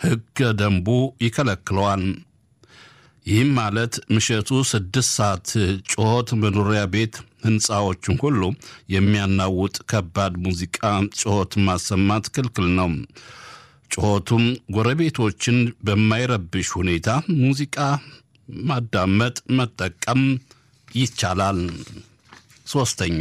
ሕገ ደንቡ ይከለክለዋል። ይህም ማለት ምሽቱ ስድስት ሰዓት ጩኸት መኖሪያ ቤት ሕንፃዎችን ሁሉ የሚያናውጥ ከባድ ሙዚቃ ጩኸት ማሰማት ክልክል ነው። ጩኸቱም ጎረቤቶችን በማይረብሽ ሁኔታ ሙዚቃ ማዳመጥ፣ መጠቀም ይቻላል። ሶስተኛ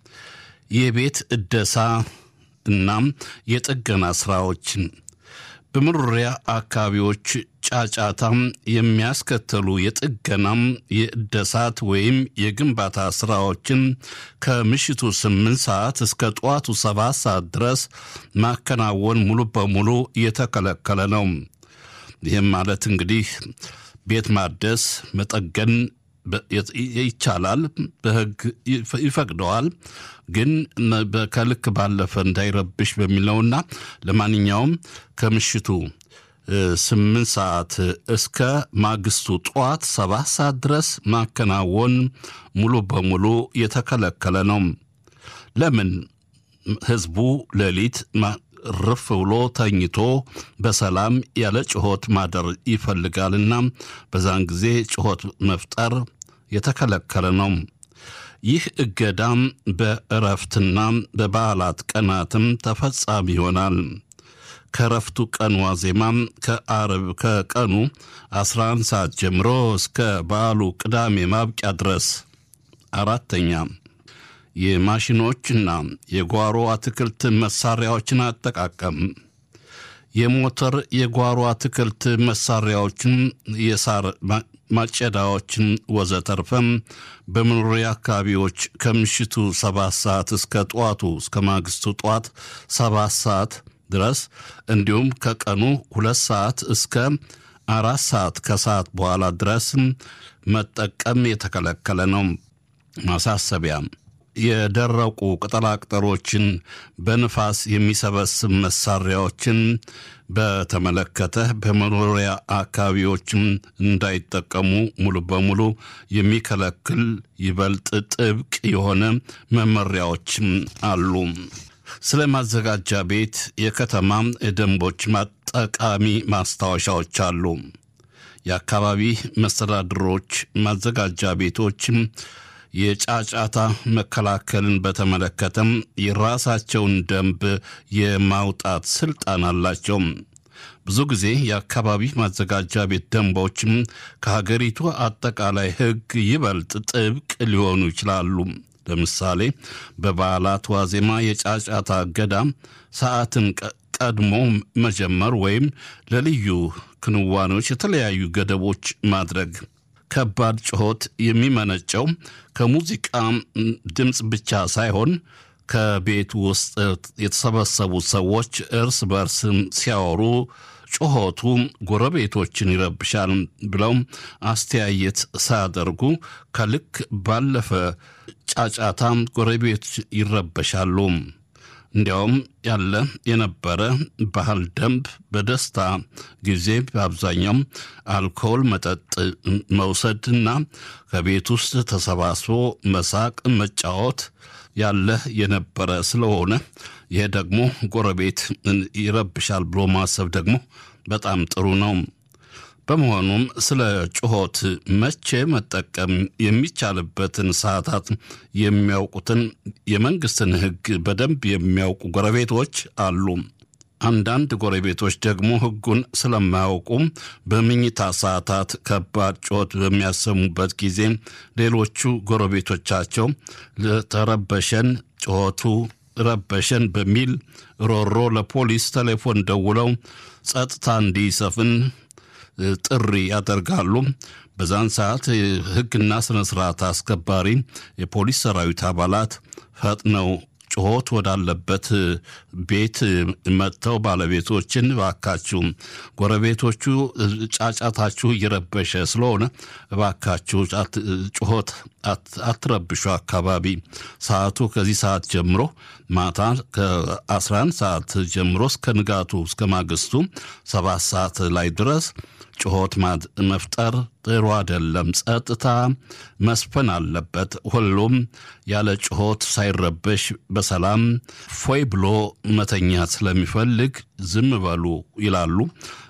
የቤት እደሳ እናም የጥገና ስራዎችን በመኖሪያ አካባቢዎች ጫጫታም የሚያስከተሉ የጥገናም የእደሳት ወይም የግንባታ ስራዎችን ከምሽቱ ስምንት ሰዓት እስከ ጠዋቱ ሰባት ሰዓት ድረስ ማከናወን ሙሉ በሙሉ የተከለከለ ነው። ይህም ማለት እንግዲህ ቤት ማደስ መጠገን ይቻላል፣ በሕግ ይፈቅደዋል። ግን ከልክ ባለፈ እንዳይረብሽ በሚለውና ለማንኛውም ከምሽቱ ስምንት ሰዓት እስከ ማግስቱ ጠዋት ሰባት ሰዓት ድረስ ማከናወን ሙሉ በሙሉ የተከለከለ ነው። ለምን? ህዝቡ ሌሊት ርፍ ብሎ ተኝቶ በሰላም ያለ ጩኸት ማደር ይፈልጋልና በዛን ጊዜ ጩኸት መፍጠር የተከለከለ ነው። ይህ እገዳም በእረፍትና በበዓላት ቀናትም ተፈጻሚ ይሆናል። ከእረፍቱ ቀን ዋዜማም ከአርብ ከቀኑ 11 ሰዓት ጀምሮ እስከ በዓሉ ቅዳሜ ማብቂያ ድረስ። አራተኛ የማሽኖችና የጓሮ አትክልት መሳሪያዎችን አጠቃቀም የሞተር የጓሮ አትክልት መሳሪያዎችን፣ የሳር ማጨዳዎችን ወዘተርፈም በመኖሪያ አካባቢዎች ከምሽቱ ሰባት ሰዓት እስከ ጠዋቱ እስከ ማግስቱ ጠዋት ሰባት ሰዓት ድረስ እንዲሁም ከቀኑ ሁለት ሰዓት እስከ አራት ሰዓት ከሰዓት በኋላ ድረስ መጠቀም የተከለከለ ነው። ማሳሰቢያ የደረቁ ቅጠላቅጠሎችን በንፋስ የሚሰበስብ መሳሪያዎችን በተመለከተ በመኖሪያ አካባቢዎችም እንዳይጠቀሙ ሙሉ በሙሉ የሚከለክል ይበልጥ ጥብቅ የሆነ መመሪያዎችም አሉ። ስለ ማዘጋጃ ቤት የከተማ ደንቦች ጠቃሚ ማስታወሻዎች አሉ። የአካባቢ መስተዳድሮች ማዘጋጃ ቤቶችም የጫጫታ መከላከልን በተመለከተም የራሳቸውን ደንብ የማውጣት ስልጣን አላቸው። ብዙ ጊዜ የአካባቢ ማዘጋጃ ቤት ደንቦችም ከሀገሪቱ አጠቃላይ ሕግ ይበልጥ ጥብቅ ሊሆኑ ይችላሉ። ለምሳሌ በበዓላት ዋዜማ የጫጫታ እገዳ ሰዓትን ቀድሞ መጀመር ወይም ለልዩ ክንዋኔዎች የተለያዩ ገደቦች ማድረግ ከባድ ጩኸት የሚመነጨው ከሙዚቃ ድምፅ ብቻ ሳይሆን ከቤት ውስጥ የተሰበሰቡ ሰዎች እርስ በርስ ሲያወሩ ጩኸቱ ጎረቤቶችን ይረብሻል ብለው አስተያየት ሳያደርጉ ከልክ ባለፈ ጫጫታ ጎረቤት ይረበሻሉ። እንዲያውም ያለ የነበረ ባህል ደንብ በደስታ ጊዜ በአብዛኛው አልኮል መጠጥ መውሰድና ከቤት ውስጥ ተሰባስቦ መሳቅ፣ መጫወት ያለ የነበረ ስለሆነ ይሄ ደግሞ ጎረቤት ይረብሻል ብሎ ማሰብ ደግሞ በጣም ጥሩ ነው። በመሆኑም ስለ ጩኸት መቼ መጠቀም የሚቻልበትን ሰዓታት የሚያውቁትን የመንግስትን ሕግ በደንብ የሚያውቁ ጎረቤቶች አሉ። አንዳንድ ጎረቤቶች ደግሞ ሕጉን ስለማያውቁ በምኝታ ሰዓታት ከባድ ጩኸት በሚያሰሙበት ጊዜ ሌሎቹ ጎረቤቶቻቸው ለተረበሸን ጩኸቱ ረበሸን በሚል ሮሮ ለፖሊስ ቴሌፎን ደውለው ጸጥታ እንዲሰፍን ጥሪ ያደርጋሉ። በዛን ሰዓት ሕግና ስነ ስርዓት አስከባሪ የፖሊስ ሰራዊት አባላት ፈጥነው ጩኸት ወዳለበት ቤት መጥተው ባለቤቶችን እባካችሁ ጎረቤቶቹ ጫጫታችሁ እየረበሸ ስለሆነ እባካችሁ ጩኸት አትረብሹ፣ አካባቢ ሰዓቱ ከዚህ ሰዓት ጀምሮ ማታ ከ11 ሰዓት ጀምሮ እስከ ንጋቱ እስከ ማግስቱ ሰባት ሰዓት ላይ ድረስ ጩኸት መፍጠር ጥሩ አይደለም። ጸጥታ መስፈን አለበት። ሁሉም ያለ ጩኸት ሳይረበሽ በሰላም ፎይ ብሎ መተኛት ስለሚፈልግ ዝም በሉ ይላሉ።